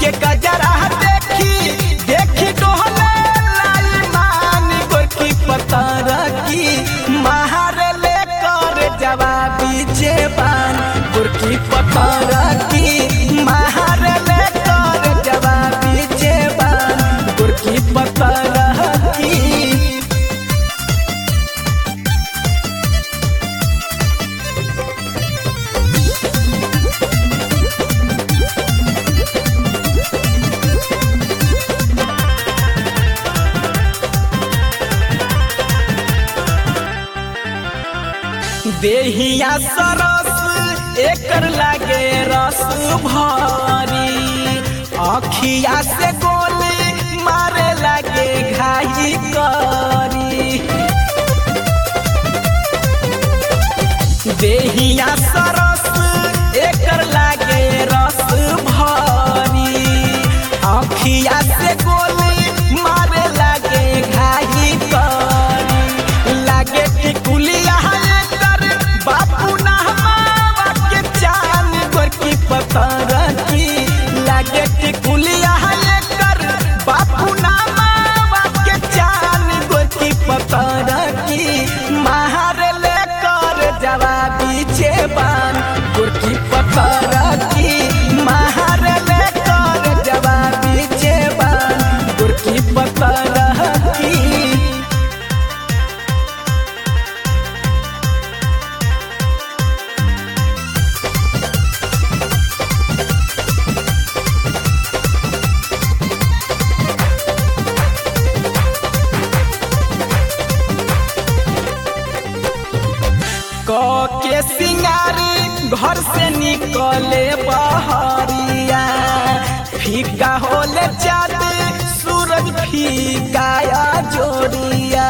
के गजरा देखी देखी डोहले लाई मान गोरकी पतर की महार ले कर जवाबी जेबान गोरकी पतर की महार ले कर जवाबी जेबान गोरकी पतर की देहिया सरस एकर लागे रस भरी अखिया से गोली मारे लागे घाई करी देहिया सरस एकर लागे रस भरी अखिया से गोली मारे लागे घाई करी लागे टिकुलिया एकर बापू नहमावा के चान गोरकी पतर की लागे टिकुलिया एकर बापू नहमावा के चान गोरकी पतर की महार ले कर जवाबी जेबान गोरकी पतर की महार ले कर जवाबी जेबान गोरकी पतर की क के सिंगारी घर से निकले बहरिया फीका होले चाँद सूरज फीका या जोड़िया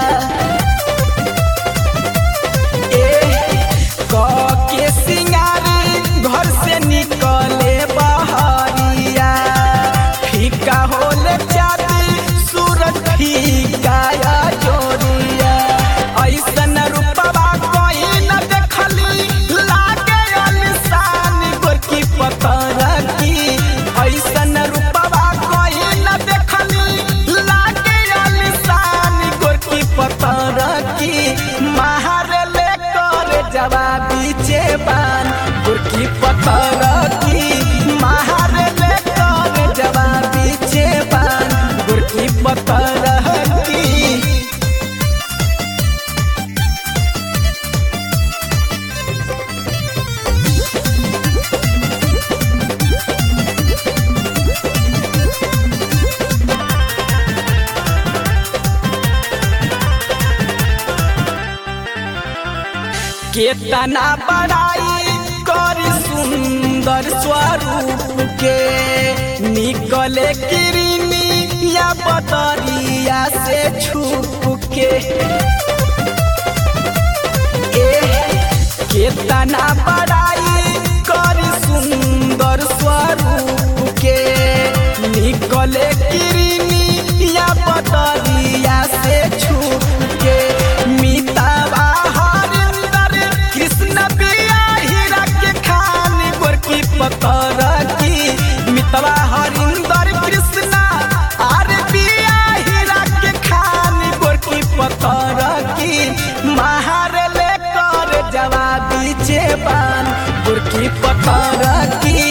ए क के सिंगारी घर से निकले बहरिया फीका होले चाँद सूरज फीका या जोड़िया ऐसन रूपवा कोई न देखली लागे अलिशान गोरकी पतर की ऐसन रूपवा कोई न देखली लागे अलिशान गोरकी पतर की महार ले कर जवाबी जेबान गोरकी पतर की महार ले कर जवाबी जेबान गोरकी पतर की केतना बड़ाई कर सुंदर स्वरूप के निकले किरनी या बदरिया से छुप के ए केतना बड़ाई कर सुंदर स्वरूप के निकले किरनी या बदरिया से छुप के मितावा हरिंदर कृष्ण बिया हीरा के खान गोरकी पतर की मितवा हरिंदर कृष्ण आर बिया हीरा के खान गोरकी पतर की महार ले कर जवाबी जेबान गोरकी पतर की